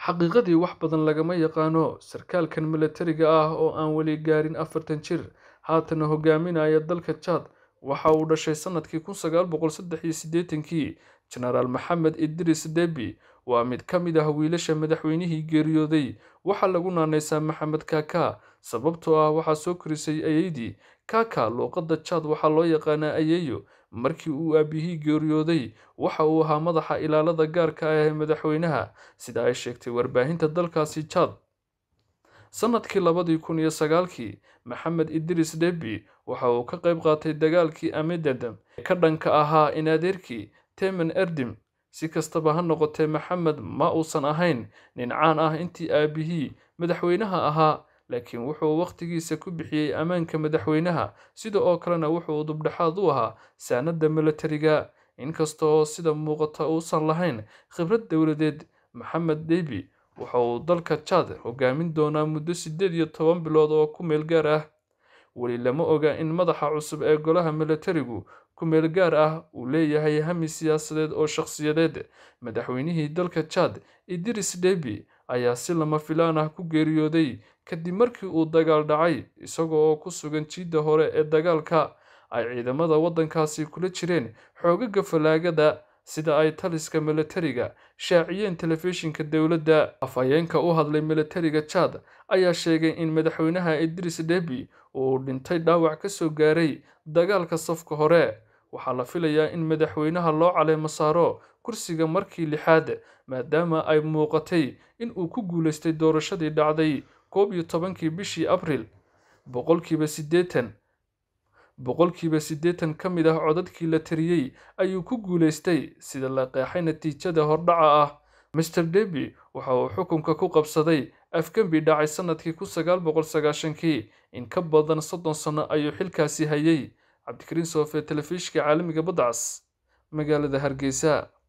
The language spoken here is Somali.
xaqiiqadii wax badan lagama yaqaano sarkaalkan milatariga ah oo aan weli gaarin afartan jir haatana hogaaminaya dalka jaad waxa uu dhashay sanadkii kun sagaal boqol saddex iyo siddeetankii jenaraal maxamed idris debi waa mid ka mid ah wiilasha madaxweynihii geeriyooday waxaa lagu naanaysaa maxamed kaka sababtoo ah waxaa soo korisay ayeydii kaka luuqadda jaad waxaa loo yaqaanaa ayeeyo markii uu aabihii geeriyooday waxa uu ahaa madaxa ilaalada gaarka ah ee madaxweynaha sida ay sheegtay warbaahinta dalkaasi jaad sanadkii labadii kun iyo sagaalkii maxamed idris debi waxa uu ka qayb qaatay dagaalkii amedadam ee ka dhanka ahaa in adeerkii temen erdim si kastaba ha noqotee maxamed ma uusan ahayn nin caan ah intii aabihii madaxweynaha ahaa laakiin wuxuu wakhtigiisa ku bixiyey ammaanka madaxweynaha sida oo kalena wuxuu dubdhexaad u ahaa saanadda milatariga inkasta oo sida muuqata uusan lahayn khibrad dowladeed maxamed debi waxa uu dalka jaad hogaamin doonaa muddo siddeed iyo toban bilood oo ku meel gaar ah weli lama oga in madaxa cusub ee golaha milatarigu ku meel gaar ah uu leeyahay hami siyaasadeed oo shakhsiyadeed madaxweynihii dalka jaad idris debi ayaa si lama filaan ah ku geeriyooday kadib markii uu dagaal dhacay isaga oo ku sugan jiidda hore ee dagaalka ay ciidamada waddankaasi kula jireen xoogaga falaagada sida ay taliska milatariga shaaciyeen telefishinka dowladda afhayeenka u hadlay milatariga jaad ayaa sheegay in madaxweynaha idris debi uu dhintay dhaawac ka soo gaaray dagaalka safka hore waxaa la filayaa in madaxweynaha loo caleemo saaro kursiga markii lixaad maadaama ay muuqatay in uu ku guulaystay doorashadii dhacday koob iyo tobankii bishii abril boqolkiiba siddeetan boqolkiiba siddeetan ka mid ah codadkii la tiriyey ayuu ku guulaystay sida la qeexay natiijada hordhaca ah master debi waxa uu xukunka ku qabsaday afgembi dhacay sanadkii kun sagaal boqol sagaashankii in ka badan soddon sano ayuu xilkaasi hayay cabdikariin soofe telefishka caalamiga badcas magaalada hargeysa